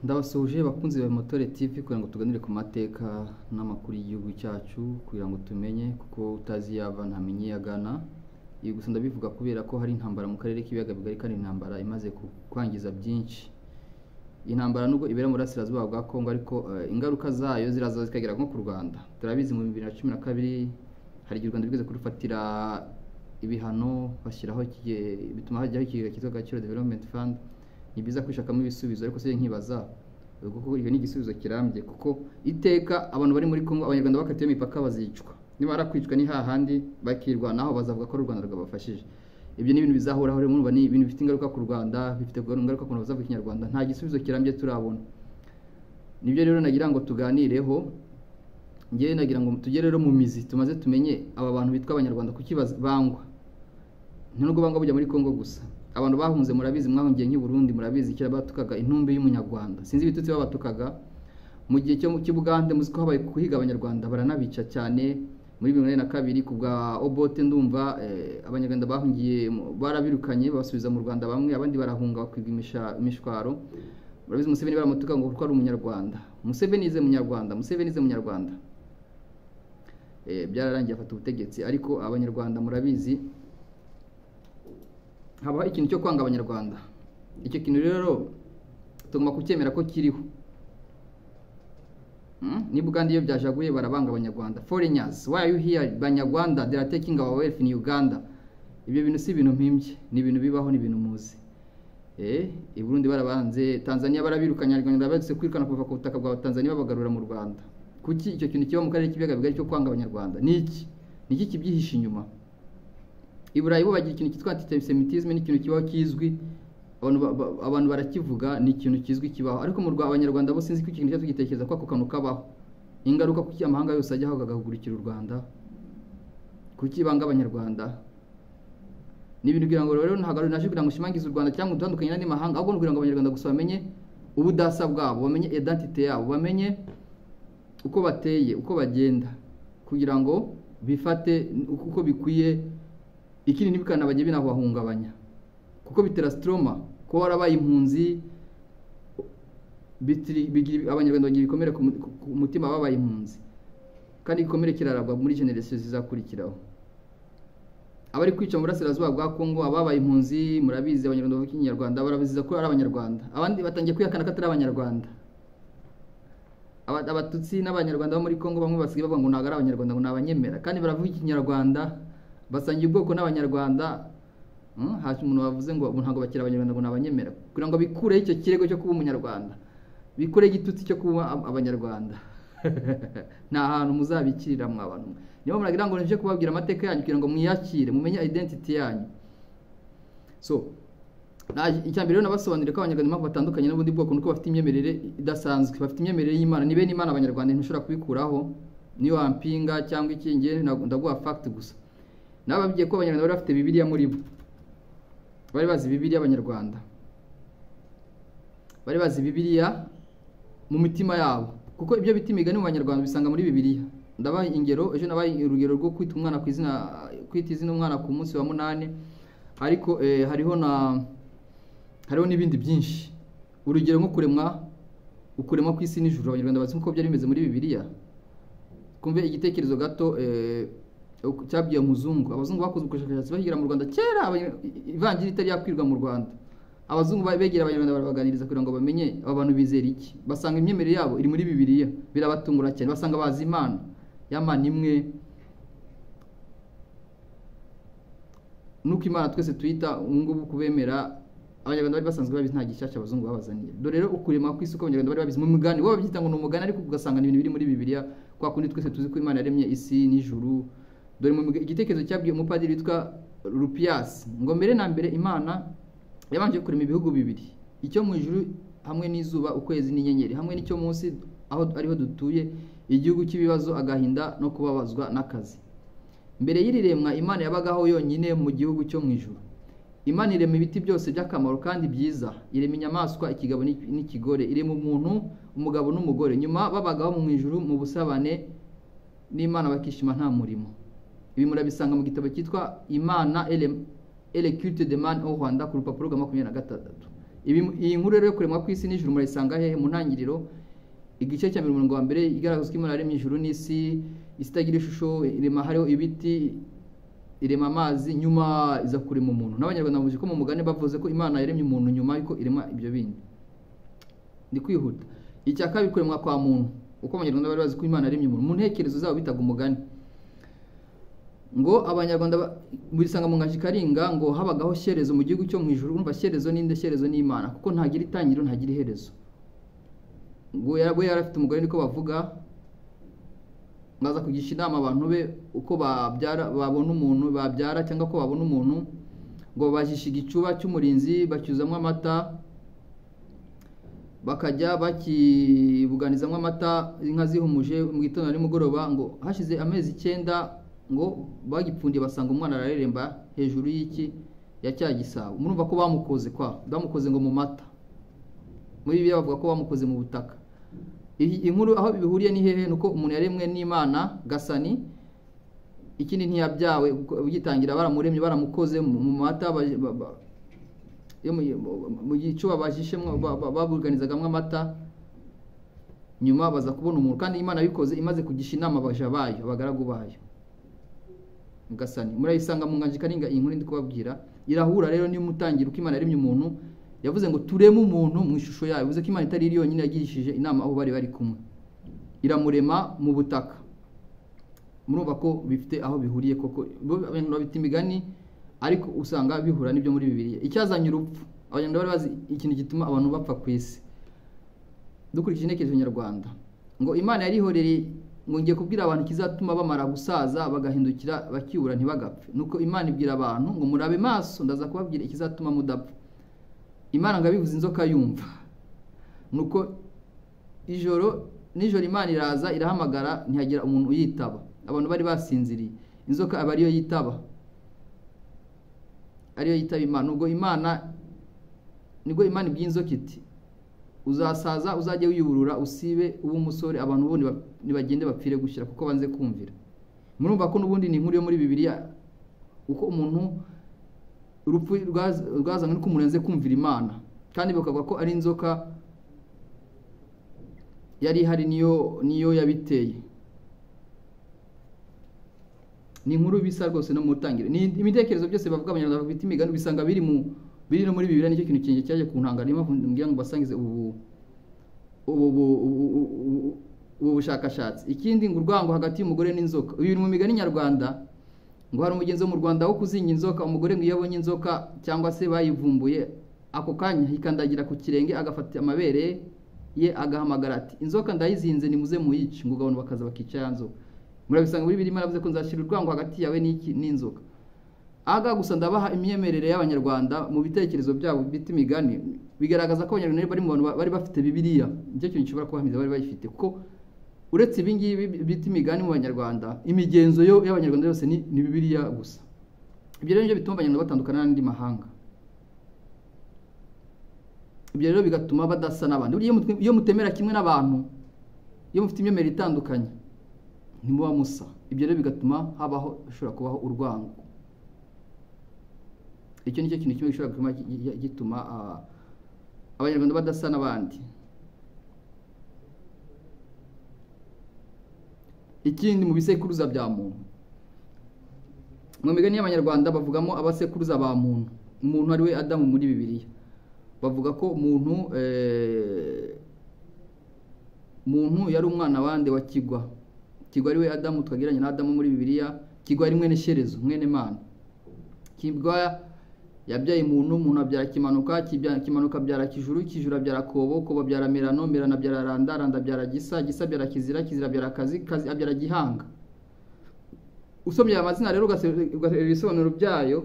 Ndabasuhuje bakunzi ba Motore TV kugira ngo tuganire ku mateka n'amakuru y'igihugu cyacu kugira ngo tumenye kuko utazi yava ntamenye iyo agana. Ibi gusa ndabivuga kubera ko hari intambara mu karere k'ibiyaga bigari kandi intambara imaze ku- kwangiza byinshi. Iyi ntambara nubwo ibera mu burasirazuba bwa Kongo ariko eh, ingaruka zayo ziraza zikagera nko ku Rwanda. Turabizi mu 2012 hari igihe u Rwanda rwigeze kurufatira ibihano bashyiraho ikige- bituma hajyaho ikigega cyitwa Agaciro Development Fund ni byiza kwishakamo ibisubizo ariko se nkibaza ubwo koko icyo ni igisubizo kirambye kuko iteka abantu bari muri Kongo abanyarwanda bakatiwe imipaka bazicwa niba barakwicwa ni hahandi bakirwanaho bazavuga ko ari u Rwanda rwabafashije ibyo ni ibintu bizahoraho rero murumva ni ibintu bifite ingaruka ku Rwanda bifite ingaruka ku bantu bazavuga ikinyarwanda nta gisubizo kirambye turabona nibyo rero nagira ngo tuganireho ngewe nagira ngo tujye rero mu mizi tumaze tumenye aba bantu bitwa abanyarwanda kuki baz- bangwa nta nubwo banga bujya muri Kongo gusa abantu bahunze murabizi mwahungiye nk'i Burundi murabizi kera batukaga intumbi y'umunyarwanda sinzi ibitutsi babatukaga mu gihe cyo cy'i Bugande muzi ko habaye kuhiga abanyarwanda baranabica cyane muri bibiri na kabiri ku bwa Obote ndumva eh, abanyarwanda bahungiye mu- barabirukanye basubiza mu Rwanda bamwe abandi barahunga bakwibwa imisha- imishwaro murabizi Museveni baramutuka ngo kuko ari umunyarwanda Museveni ize munyarwanda Museveni ize munyarwanda Eh, byararangiye afata ubutegetsi ariko abanyarwanda murabizi habaho ikintu cyo kwanga abanyarwanda icyo kintu rero tugomba kucyemera ko kiriho Hmm? niba uganda iyo byajaguye barabanga abanyarwanda foreigners why are you here banyarwanda they are taking our wealth in uganda ibyo bintu si ibintu mpimbye ni ibintu bibaho ni ibintu muzi eh i Burundi barabanze Tanzania barabirukanye abanyarwanda bagize kwirukana kuva ku butaka bwa Tanzania babagarura mu Rwanda kuki icyo kintu kiba mu karere k'ibiyaga bigari cyo kwanga abanyarwanda ni iki ni iki kibyihishe inyuma i Burayi bo bagira ikintu cyitwa antisemitisme ni ikintu kibaho kizwi abantu ba- ba- abantu barakivuga ni ikintu kizwi kibaho ariko mu Rwanda abanyarwanda bo sinzi ko ikintu cyose tugitekereza ko ako kantu kabaho ingaruka kuki amahanga yose ajyaho agahagurukira u Rwanda kuki banga abanyarwanda ni ibintu kugira ngo rero ntabwo naje kugira ngo ushimangize u Rwanda cyangwa utandukanye n'andi mahanga ahubwo ni ukugira ngo abanyarwanda gusa bamenye ubudasa bwabo bamenye identite yabo bamenye uko bateye uko bagenda kugira ngo bifate uko bikwiye ikindi ntibikanabajye binabahungabanya kuko bitera stroma kuba warabaye impunzi bitiri- bigira- abanyarwanda bagira ibikomere ku mu- ku- ku mutima babaye impunzi kandi igikomere kiraragwa muri generasiyo zizakurikiraho abari kwica mu burasirazuba bwa Kongo ababaye impunzi murabizi abanyarwanda bavuga ikinyarwanda barabiziza ko ari abanyarwanda abandi batangiye kwihakana ko atari abanyarwanda Aba- abatutsi n'abanyarwanda bo muri Kongo bamwe basigaye bavuga ngo ntabwo ari abanyarwanda ngo ni abanyemera kandi baravuga ikinyarwanda basangiye ubwoko n'abanyarwanda Hmm, haje umuntu wavuze ngo ubu ntabwo bakiri abanyarwanda ngo ni abanyemera kugira ngo bikureho icyo kirego cyo kuba umunyarwanda bikure igitutsi cyo kuba ab- abanyarwanda nta hantu muzabikirira mwa bantu mwe niyo muragira ngo nje kubabwira amateka yanyu kugira ngo mwiyakire mumenye identity yanyu so naje- icya mbere rero nabasobanurire ko abanyarwanda impamvu batandukanye n'ubundi bwoko nuko bafite imyemerere idasanzwe bafite imyemerere y'imana ni bene imana abanyarwanda ntushobora kubikuraho niyo wampinga cyangwa iki njye ntago- ndaguha fact gusa nababwiye ko abanyarwanda bari bafite bibiliya muri bo bari bazi bibiliya abanyarwanda bari bazi bibiliya mu mitima yabo kuko ibyo bita imigani mu banyarwanda bisanga muri bibiliya ndabaha ingero ejo nabaha urugero rwo kwita umwana ku izina kwita izina umwana ku munsi wa munani ariko eh, hariho na hariho n'ibindi byinshi urugero nko kuremwa ukuremwa ku isi n'ijuru abanyarwanda bazi uko byari bimeze muri bibiliya kumve igitekerezo gato eh, uku- cyabwiye umuzungu abazungu bakoze ubushakashatsi bahigira mu Rwanda kera abanya- i- ivanjiri itari yakwirwa mu Rwanda abazungu ba- begera abanyarwanda barabaganiriza kugira ngo bamenye aba bantu bizera iki basanga imyemerere yabo iri muri bibiliya birabatungura cyane basanga bazi imana ya mana imwe nuko imana twese tuyita ubu ngubu kubemera abanyarwanda bari basanzwe babizi nta gishyashya abazungu babazaniye dore rero ukurema ku isi uko abanyarwanda bari babizi mu mugani bo babyita ngo ni umugani ariko ugasanga ni ibintu biri muri bibiliya kwa kundi twese tuzi ko imana yaremye isi n'ijuru dore mu miga- igitekerezo cyabwiye umupadiri witwa rupiyasi ngo mbere na mbere imana yabanje kurema ibihugu bibiri icyo mu ijuru hamwe n'izuba ukwezi n'inyenyeri hamwe n'icyo munsi aho ariho dutuye igihugu cy'ibibazo agahinda no kubabazwa n'akazi mbere y'iriremwa imana yabagaho yonyine mu gihugu cyo mu ijuru imana irema ibiti byose by'akamaro kandi byiza irema inyamaswa ikigabo n'iki- n'ikigore irema umuntu umugabo n'umugore nyuma babagaho mu ijuru mu busabane n'imana bakishima nta murimo ibi murabisanga mu gitabo cyitwa imana ele- ele culte de man au rwanda ku rupapuro rwa makumyabiri na gatandatu Ibi- iyi nkuru rero yo kuremwa kw'isi n'ijuru murayisanga hehe mu ntangiriro igice cya mbere umurongo wa mbere igaragaza ko imana yaremye ijuru n'isi isi itagira ishusho irema hariho ibiti irema amazi nyuma iza kurema umuntu n'abanyarwanda bavuze ko mu mugani bavuze ko imana yaremye umuntu nyuma yuko irema ibyo bindi ni kwihuta icya kabiri kuremwa kwa muntu uko abanyarwanda bari bazi ko imana yaremye umuntu mu ntekerezo zabo bitaga umugani ngo abanyarwanda ba- bisanga mu ngashi karinga ngo habagaho shyerezo mu gihugu cyo mu ijuru urumva shyerezo ninde shyerezo n'imana kuko ntagira itangiriro ntagira iherezo ngo yari we yari afite umugore niko bavuga baza kugisha inama abantu be uko babyara babona umuntu babyara cyangwa ko babona umuntu ngo babajisha igicuba cy'umurinzi bacyuzamo amata bakajya bakibuganizamo amata inka zihumuje mu gitondo na nimugoroba ngo hashize amezi icyenda ngo bagipfundiye basanga umwana arareremba hejuru y'iki ya cya gisabo murumva ko bamukoze kwa bamukoze ngo mu mata muri bibiliya bavuga ko bamukoze mu butaka iyi iyi nkuru aho bihuriye ni hehe ni uko umuntu yaremwe n'imana gasani ikindi ntiyabyawe ugitangira baramuremye baramukoze mu mu mata baje- ba- ba- yo mu- mu- mu gicuba bajishemwo ba- ba- babuganizagamwo amata nyuma baza kubona umuntu kandi imana yabikoze imaze kugisha inama abaja bayo abagaragu bayo gasani murayisanga mu nganje karinga iyi nkuru ndi kubabwira irahura rero niyo mutangira uko imana yaremye umuntu yavuze ngo tureme umuntu mu ishusho yayo bivuze ko imana itari iri yonyine yagirishije inama aho bari bari kumwe iramurema mu butaka murumva ko bifite aho bihuriye koko bo abantu babita imigani ariko usanga bihura n'ibyo muri bibiliya icyazanye urupfu abanyarwanda bari bazi ikintu gituma abantu bapfa ku isi dukurikije intekerezo nyarwanda ngo imana yarihoreye ngo ngiye kubwira abantu ikizatuma bamara gusaza bagahindukira bakibura ntibagapfe nuko imana ibwira abantu ngo murabe maso ndaza kubabwira ikizatuma mudapfa imana ngo abivuze inzoka yumva nuko ijoro nijoro imana iraza irahamagara ntihagira umuntu uyitaba abantu bari basinziriye inzoka aba ariyo yitaba ariyo yitaba imana ubwo imana nibwo imana ibwiye inzoka iti uzasaza uzajye wiyuburura usibe ube umusore abantu bundi ba- nibagende bapfire gushyira kuko banze kumvira murumva ko n'ubundi ni inkuru yo muri bibiliya uko umuntu urupfu rwaz- rwazanywe nuko umuntu yanze kumvira imana kandi bakavuga ko ari inzoka yari ihari niyo niyo yabiteye ni inkuru bisa rwose no mu ntangiriro ni ibitekerezo byose bavuga abanyarwanda bafite imigani bisanga biri mu biri no muri bibiliya nicyo kintu kinjye cyaje kuntangara niyo mpamvu mbwira ngo basangize ubu ubu ubu- ubu- ubu- ubu bushakashatsi ikindi ngo urwango hagati y'umugore n'inzoka ibi biri mu migani nyarwanda ngo hari umugenzi wo mu rwanda wo kuzinga inzoka umugore ngo iyo abonye inzoka cyangwa se bayivumbuye ako kanya ikandagira ku kirenge agafata amabere ye agahamagara ati inzoka ndayizinze nimuze muyice ngo abantu bakaza bakica ya nzoka murabisanga muri birimo aravuze ko nzashyira urwango hagati yawe n'iki- n'inzoka aha gusa ndabaha imyemerere y'abanyarwanda mu bitekerezo byabo bita imigani bigaragaza ko abanyarwanda bari mu bantu ba- bari bafite bibiliya nicyo kintu gishobora kubahamiza bari bayifite kuko uretse ibi ngibi bita imigani mu banyarwanda imigenzo yo y'abanyarwanda yose ni, ni bibiliya gusa ibyo rero nibyo bituma abanyarwanda batandukana n'andi mahanga ibyo rero bigatuma badasa n'abandi Buriya iyo mut- iyo mutemera kimwe n'abantu iyo mufite imyemerere itandukanye ntimuba musa ibyo rero bigatuma habaho hashobora kubaho urwango icyo nicyo kintu kimwe gishobora gutuma gi- gi- gituma ah, abanyarwanda badasa n'abandi ikindi mu bisekuruza bya muntu mu migani y'abanyarwanda bavugamo abasekuruza ba muntu umuntu ari we adamu muri bibiliya bavuga ko umuntu eh, muntu yari umwana wande wa kigwa kigwa ari we adamu twagereranya na adamu muri bibiliya kigwa ari mwene sherezo mwene mana kibwa yabyaye umuntu umuntu abyara kimanuka kibya- kimanuka abyara kijuru kijuru abyara kobo kobo abyara mirano mirano abyara randa randa abyara gisa gisa abyara kizira kizira abyara kazi kazi abyara gihanga usomye aya mazina rero ugase- ugasoma ibisobanuro byayo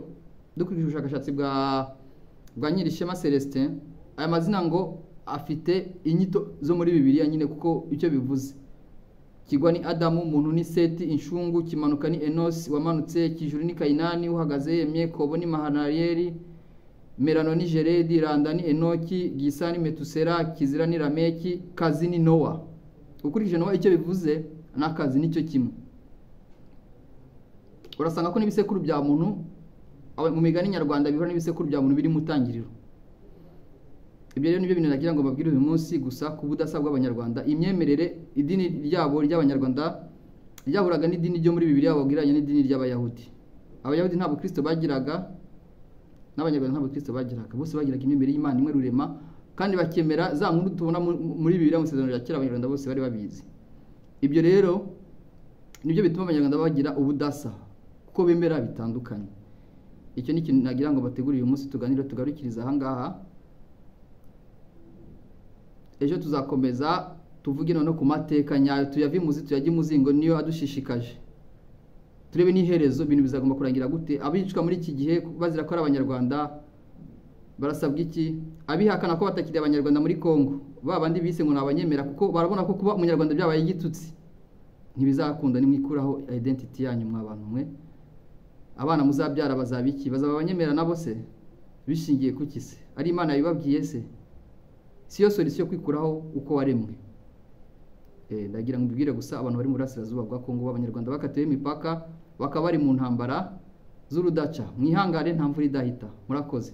dukurikije ubushakashatsi bwa bwa nyirishema celestin aya mazina ngo afite inyito zo muri bibiliya nyine kuko icyo bivuze kigwa ni adamu umuntu ni seti inshungu kimanuka ni enosi wamanutse kijuru ni kayinani uhagaze yemye kobo ni mahanariyeri merano ni jeredi randa ni enoki gisa ni metusera kizira ni rameki kazi ni nowa ukurikije nowa icyo bivuze n'akazi nicyo kimwe urasanga ko n'ibisekuru bya muntu aba- mu migani nyarwanda bihura n'ibisekuru bya muntu biri mu tangiriro ibyo rero nibyo bintu nagira ngo mbabwire uyu munsi gusa ku budasa bw'abanyarwanda imyemerere idini ryabo ry'abanyarwanda ryahuraga n'idini ryo muri bibiri babwiranye n'idini ry'abayahudi abayahudi nta bukristo bagiraga n'abanyarwanda nta bukristo bagiraga bose bagiraga imyemerere y'imana imwe rurema kandi bakemera za nkuru tubona mu- muri bibiri mu isezerano rya kera abanyarwanda bose bari babizi ibyo rero nibyo bituma abanyarwanda bagira ubudasa kuko bemera bitandukanye icyo ni ikintu nagira ngo bategure uyu munsi tuganire tugarukirize ahangaha ejo tuzakomeza tuvuge noneho ku mateka nyayo tuyave imuzi tuyajye imuzingo niyo adushishikaje turebe n'iherezo ibintu bizagomba kurangira gute abicwa muri iki gihe bazira ko ari abanyarwanda barasabwa iki abihakana ko batakiri abanyarwanda muri congo ba bandi bise ngo ni abanyemera kuko barabona ko kuba umunyarwanda byabaye igitutsi ntibizakunda nimwikuraho identity yanyu mwa bantu mwe abana muzabyara bazaba iki bazaba abanyemera nabo se bishingiye kuki se ari imana yabibabwiye se si yo solisiyo yo kwikuraho uko waremwe Eh, ndagira ngo mbibwire gusa abantu bari mu burasirazuba bwa kongo b'abanyarwanda bakatiwe imipaka bakaba bari mu ntambara z'urudaca mwihangane nta mvura idahita murakoze